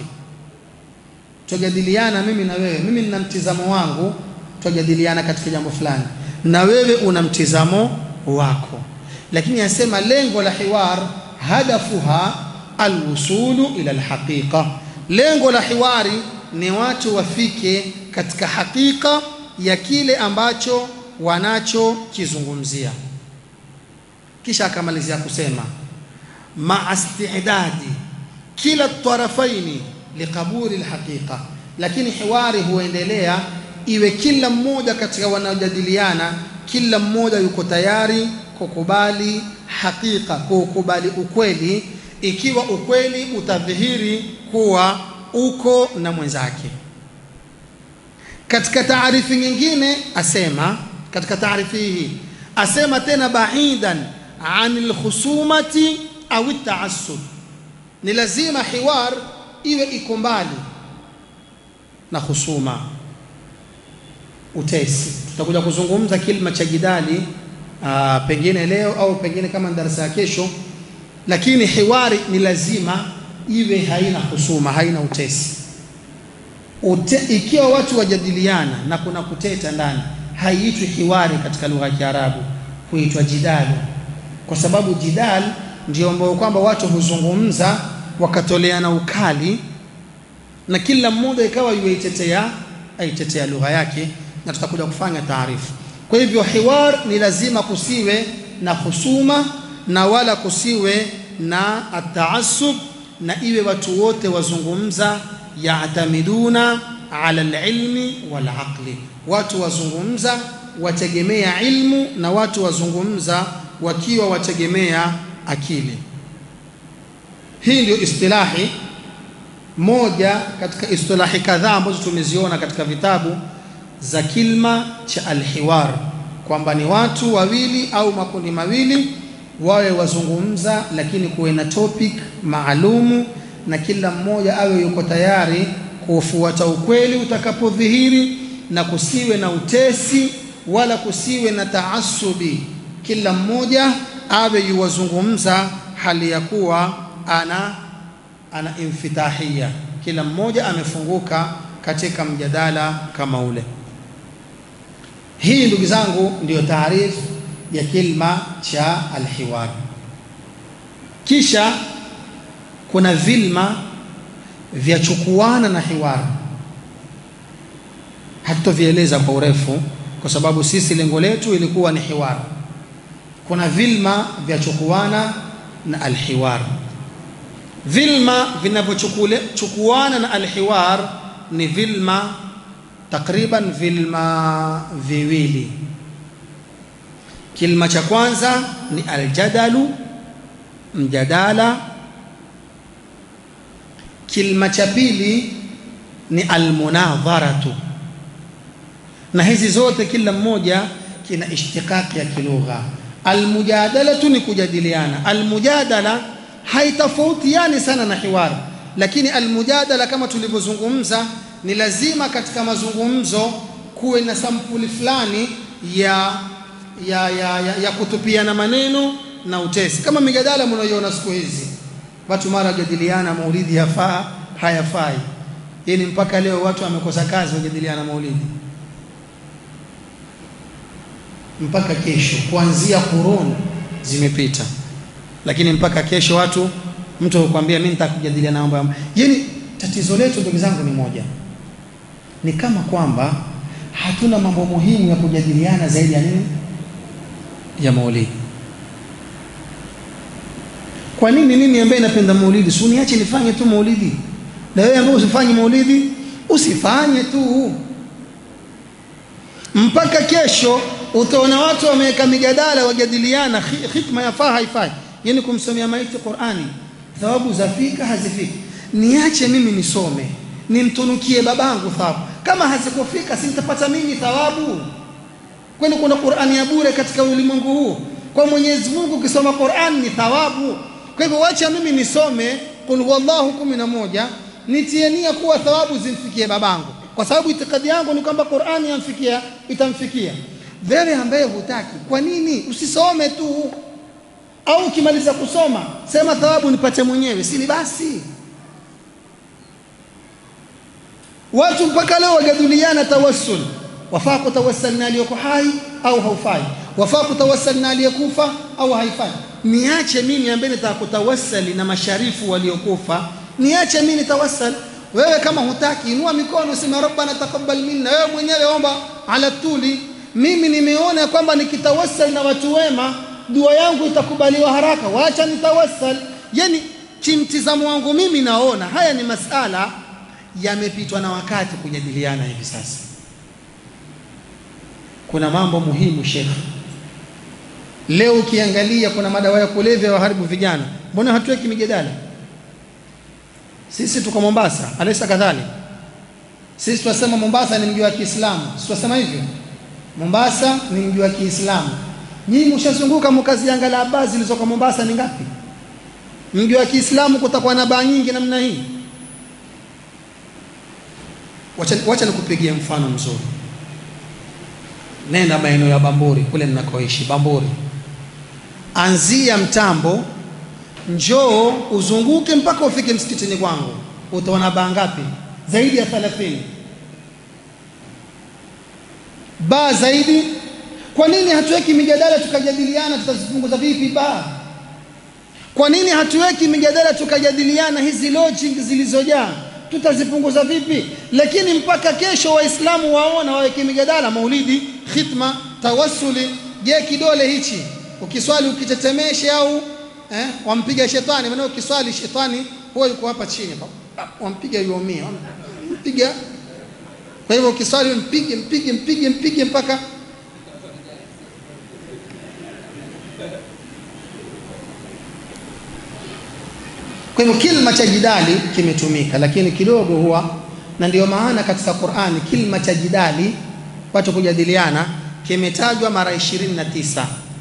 tujadiliana mimi na wewe mimi nina mtizamo wangu tujadiliana katika jambo fulani na wewe una mtizamo wako lakini anasema lengo la hiwar hadafuha alwusulu ila alhaqiqa lengo la hiwari ni watu wafike katika hakika ya kile ambacho wanachokizungumzia kisha akamalizia kusema maa istidadi kila tarafaini liqabuli alhaqiqa lakini hiwari huendelea iwe kila mmoja katika wanaojadiliana kila mmoja yuko tayari kukubali hakika kukubali ukweli ikiwa ukweli utadhihiri kuwa uko na mwenzake katika taarifi nyingine asema katika taarifi hii asema tena bahidan anil khusumati au taassub ni lazima hiwar iwe iko mbali na husuma utesi tutakuja kuzungumza kilima cha jidali aa, pengine leo au pengine kama darasa ya kesho lakini hiwari ni lazima iwe haina husuma haina utesi Ute, ikiwa watu wajadiliana na kuna kuteta ndani haiitwi hiwari katika lugha ya Kiarabu huitwa jidal kwa sababu jidal ndio ambao kwamba watu huzungumza wakatoleana ukali na kila mmoja ikawa yuaitetea aitetea lugha yake na tutakuja kufanya taarifu kwa hivyo hiwar ni lazima kusiwe na husuma na wala kusiwe na ataasub na iwe watu wote wazungumza yaatamiduna ala alilmi walaqli watu wazungumza wategemea ilmu na watu wazungumza wakiwa wategemea akili hii ndio istilahi moja katika istilahi kadhaa ambazo tumeziona katika vitabu za kilma cha alhiwar kwamba ni watu wawili au makundi mawili wawe wazungumza lakini kuwe na topic maalumu na kila mmoja awe yuko tayari kufuata ukweli utakapodhihiri na kusiwe na utesi wala kusiwe na taasubi kila mmoja awe yuwazungumza hali ya kuwa ana ana infitahia kila mmoja amefunguka katika mjadala kama ule Hii ndugu zangu ndiyo taarifu ya kilma cha alhiwar. Kisha kuna vilma vya chukuana na hiwar, hatutovieleza kwa urefu kwa sababu sisi lengo letu ilikuwa ni hiwar. Kuna vilma vya chukuana na alhiwar. Vilma vinavyochukuana na alhiwar ni vilma takriban vilma viwili. Kilma cha kwanza ni aljadalu, mjadala. Kilma cha pili ni almunadharatu, na hizi zote kila mmoja kina ishtiqaqi ya kilugha. Almujadalatu ni kujadiliana, almujadala haitofautiani sana na hiwar, lakini almujadala kama tulivyozungumza ni lazima katika mazungumzo kuwe na sampuli fulani ya ya, ya, ya, ya kutupiana maneno na utesi, kama mijadala mnayoiona siku hizi, watu mara wajadiliana maulidi yafaa hayafai. Hii ni mpaka leo watu wamekosa kazi, wajadiliana maulidi mpaka kesho, kuanzia kuruni zimepita, lakini mpaka kesho watu, mtu hukwambia mimi nitakujadiliana mambo ya yani. Tatizo letu ndugu zangu ni moja, ni kama kwamba hatuna mambo muhimu ya kujadiliana zaidi ya nini? Ya maulidi. Kwa nini mimi ambaye napenda maulidi si uniache nifanye tu maulidi, na wewe ambaye usifanye maulidi usifanye tu, mpaka kesho utaona watu wameweka mijadala wajadiliana, hikma yafaa haifai, yani kumsomea maiti Qur'ani, thawabu zafika hazifiki niache mimi nisome nimtunukie babangu thawabu. Kama hazikufika si nitapata mimi thawabu? Kwani kuna Qur'ani ya bure katika ulimwengu huu? Kwa Mwenyezi Mungu ukisoma Qur'an ni thawabu. Kwa hivyo wacha mimi nisome qul huwallahu kumi na moja nitie nia kuwa thawabu zimfikie babangu, kwa sababu itikadi yangu ni kwamba Qur'ani yamfikia itamfikia. Wewe ambaye hutaki, kwa nini usisome tu? Au ukimaliza kusoma sema thawabu nipate mwenyewe, si ni basi? Watu mpaka leo wajadiliana tawassul, wafaa kutawassal na aliyoko hai au haufai, wafaa kutawassal na aliyekufa au haifai. Niache mimi ambaye nitaka kutawassali na masharifu waliokufa, niache mimi nitawassal. Wewe kama hutaki, inua mikono, sema rabbana taqabbal minna, wewe mwenyewe omba ala tuli. Mimi nimeona kwamba nikitawassal na watu wema dua yangu itakubaliwa haraka, wacha nitawassal. Yani kimtizamo wangu mimi naona haya ni masala yamepitwa na wakati kujadiliana hivi sasa. Kuna mambo muhimu Sheikh. Leo ukiangalia kuna madawa ya kulevya waharibu vijana, mbona hatuweki mijadala? Sisi tuko Mombasa, alaysa kadhalik? Sisi tunasema Mombasa ni mji wa Kiislamu, si tunasema hivyo? Mombasa ni mji wa Kiislamu. Nyinyi mshazunguka mkaziangalia baa zilizoko Mombasa ni ngapi? Mji wa Kiislamu kutakuwa na baa nyingi namna hii? Wacha, wacha nikupigie mfano mzuri. Nenda maeneo ya Bamburi kule ninakoishi Bamburi, anzia Mtambo, njoo uzunguke mpaka ufike msikitini kwangu, utaona baa ngapi? Zaidi ya 30 baa zaidi. Kwa nini hatuweki mijadala tukajadiliana tutazipunguza vipi baa? Kwa nini hatuweki mijadala tukajadiliana hizi lodging zilizojaa tutazipunguza vipi? Lakini mpaka kesho Waislamu waona waweke mijadala, maulidi, khitma, tawassuli. Je, kidole hichi ukiswali ukitetemeshe au eh, wampiga shetani? Maana ukiswali shetani huwa yuko hapa chini, wampiga yuumia, mpiga. Kwa hivyo ukiswali mpige, mpige, mpige, mpige mpaka Kwa hivyo kilma cha jidali kimetumika, lakini kidogo huwa, na ndio maana katika Qur'ani kilma cha jidali, watu kujadiliana, kimetajwa mara 29.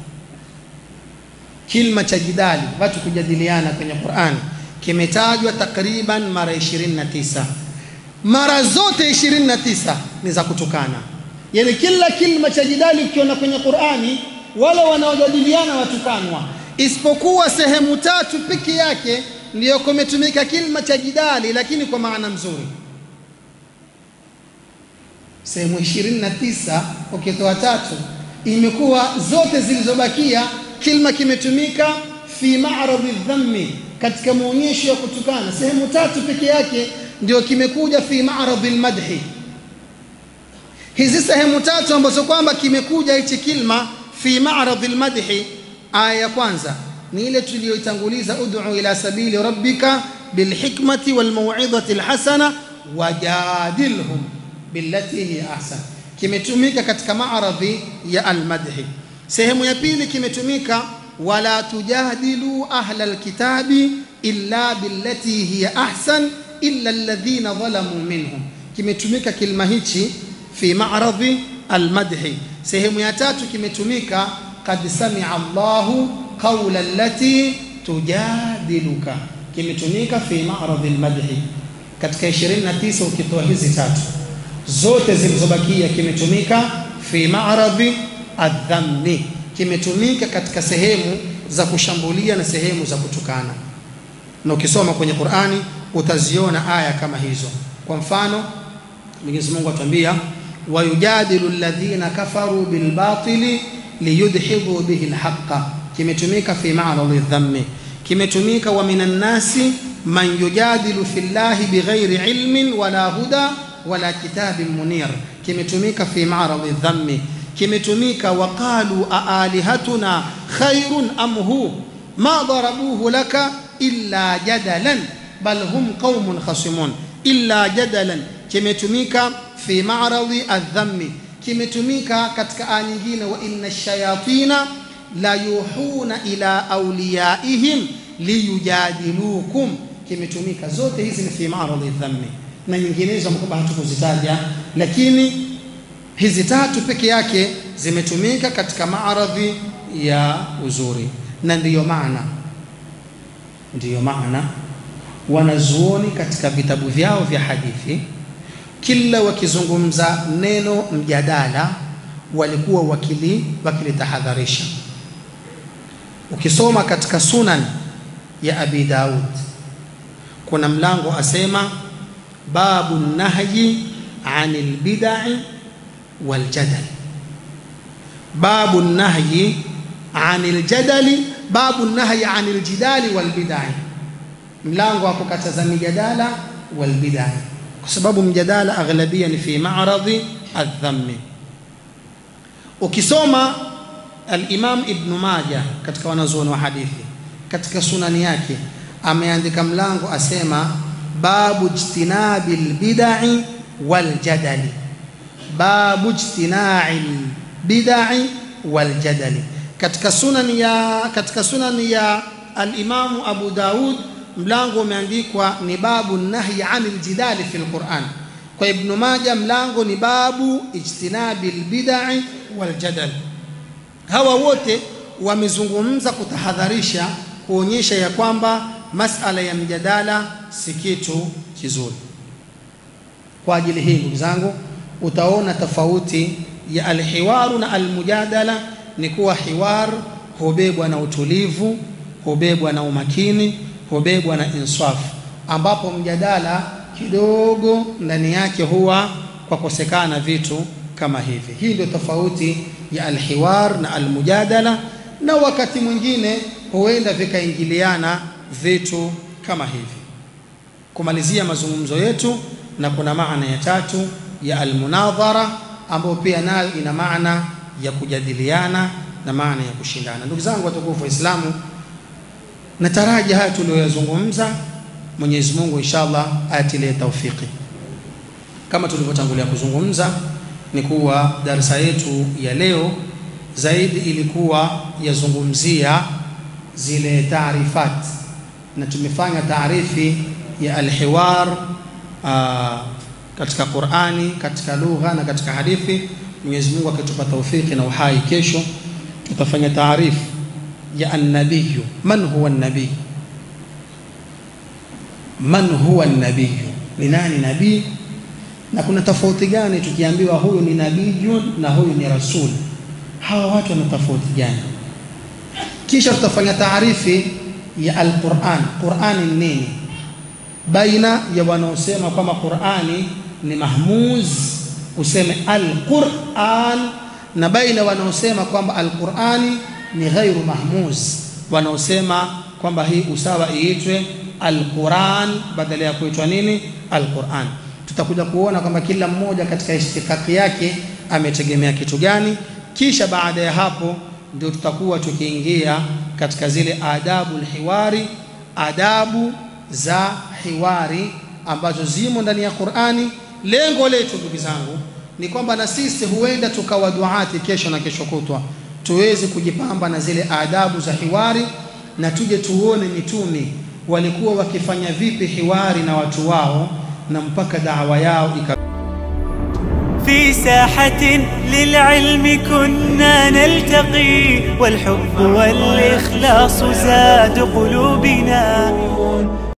Kilma cha jidali, watu kujadiliana kwenye Qur'ani kimetajwa takriban mara 29. Mara zote 29 ni za kutukana, yaani kila kilma cha jidali ukiona kwenye Qur'ani, wale wanaojadiliana watukanwa, isipokuwa sehemu tatu peke yake ndiyo kumetumika kilma cha jidali, lakini kwa maana mzuri. sehemu 29 ukitoa tatu imekuwa zote zilizobakia kilma kimetumika fi ma'radhi dhammi katika maonyesho ya kutukana sehemu tatu peke yake ndio kimekuja fi ma'radhi almadhi hizi sehemu tatu ambazo kwamba kimekuja hichi kilma fi ma'radhi almadhi aya ya kwanza ni ile tuliyoitanguliza ud'u ila sabili rabbika bilhikmati walmau'izati alhasana wajadilhum billati hiya ahsan kimetumika katika maaradhi ya almadhi sehemu ya pili kimetumika wala tujadilu ahla alkitabi illa billati hiya ahsan illa alladhina dhalamu minhum kimetumika kilma hichi fi maaradhi almadhi sehemu ya tatu kimetumika qad sami'a Allahu qawla allati tujadiluka kimetumika fi maaradhi almadhi katika 29 ukitoa hizi tatu zote zilizobakia kimetumika fi maaradhi adhammi kimetumika katika sehemu za kushambulia na sehemu za kutukana na ukisoma kwenye Qur'ani utaziona aya kama hizo kwa mfano Mwenyezi Mungu atuambia wayujadilu alladhina kafaru bilbatili liyudhhibu bihi alhaqqa kimetumika fi ma'radhi dhammi kimetumika wa minan nasi man yujadilu fillahi bighairi ilmin wala huda wala kitabin munir kimetumika fi ma'radhi dhammi kimetumika waqalu aalihatuna khairun am hu ma darabuhu laka illa jadalan bal hum qaumun khasimun illa jadalan kimetumika fi ma'radhi adhammi kimetumika katika aya nyingine wa inna shayatina la yuhuna ila awliyaihim liyujadilukum kimetumika zote hizi ni fi ma'radhi dhammi na nyinginezo ambapo hatukuzitaja lakini hizi tatu peke yake zimetumika katika maaradhi ya uzuri na ndiyo maana ndiyo maana wanazuoni katika vitabu vyao vya hadithi kila wakizungumza neno mjadala walikuwa wakili wakilitahadharisha ukisoma katika sunan ya abi daud kuna mlango asema babu nahyi anil bid'i wal jadal babu nahyi anil jadali babu nahyi anil jidali wal bid'i mlango wa kukataza mijadala wal bid'i kwa sababu mjadala aghlabia ni fi ma'radhi adh-dhammi ukisoma al-Imam Ibn Majah katika wanazuoni wa hadithi katika sunani yake ameandika mlango asema babu ijtinabil bid'i wal jadali babu ijtina'il bid'i wal jadali katika sunani ya katika sunani ya al-Imam Abu Daud mlango umeandikwa ni babu nahyi anil jidali fil Qur'an kwa Ibn Majah mlango ni babu ijtinabil bid'i wal jadal hawa wote wamezungumza kutahadharisha kuonyesha ya kwamba masala ya mjadala si kitu kizuri kwa ajili hii ndugu zangu utaona tofauti ya alhiwaru na almujadala ni kuwa hiwar hubebwa na utulivu hubebwa na umakini hubebwa na insaf ambapo mjadala kidogo ndani yake huwa kwa kosekana vitu kama hivi hii ndio tofauti ya alhiwar na almujadala na wakati mwingine huenda vikaingiliana vitu kama hivi kumalizia mazungumzo yetu na kuna maana ya tatu ya almunadhara ambayo pia nayo ina maana ya kujadiliana na maana ya kushindana ndugu zangu watukufu waislamu nataraji haya tuliyoyazungumza Mwenyezi Mungu inshallah atilie taufiki kama tulivyotangulia kuzungumza ni kuwa darasa yetu ya leo zaidi ilikuwa yazungumzia zile taarifat na tumefanya taarifi ya alhiwar aa, katika Qur'ani katika lugha na katika hadithi Mwenyezi Mungu akitupa taufiki na uhai kesho tutafanya taarifu ya annabiyu man huwa nabii man huwa nabiyu ni nani nabii na kuna tofauti gani tukiambiwa huyu ni nabiyun na huyu ni rasul hawa watu wana tofauti gani kisha tutafanya taarifi ya alquran qurani ni nini baina ya wanaosema kwamba qurani ni mahmuz useme alquran na baina wanaosema kwamba alqurani ni ghairu mahmuz wanaosema kwamba hii usawa iitwe alquran badala ya kuitwa nini alquran tutakuja kuona kwamba kila mmoja katika ishtikaki yake ametegemea kitu gani kisha baada ya hapo ndio tutakuwa tukiingia katika zile adabu hiwari adabu za hiwari ambazo zimo ndani ya Qur'ani lengo letu ndugu zangu ni kwamba na sisi huenda tukawa duati kesho na kesho kutwa tuweze kujipamba na zile adabu za hiwari na tuje tuone mitume walikuwa wakifanya vipi hiwari na watu wao na mpaka dawa yao ika في ساحة للعلم كنا نلتقي والحب والإخلاص زاد قلوبنا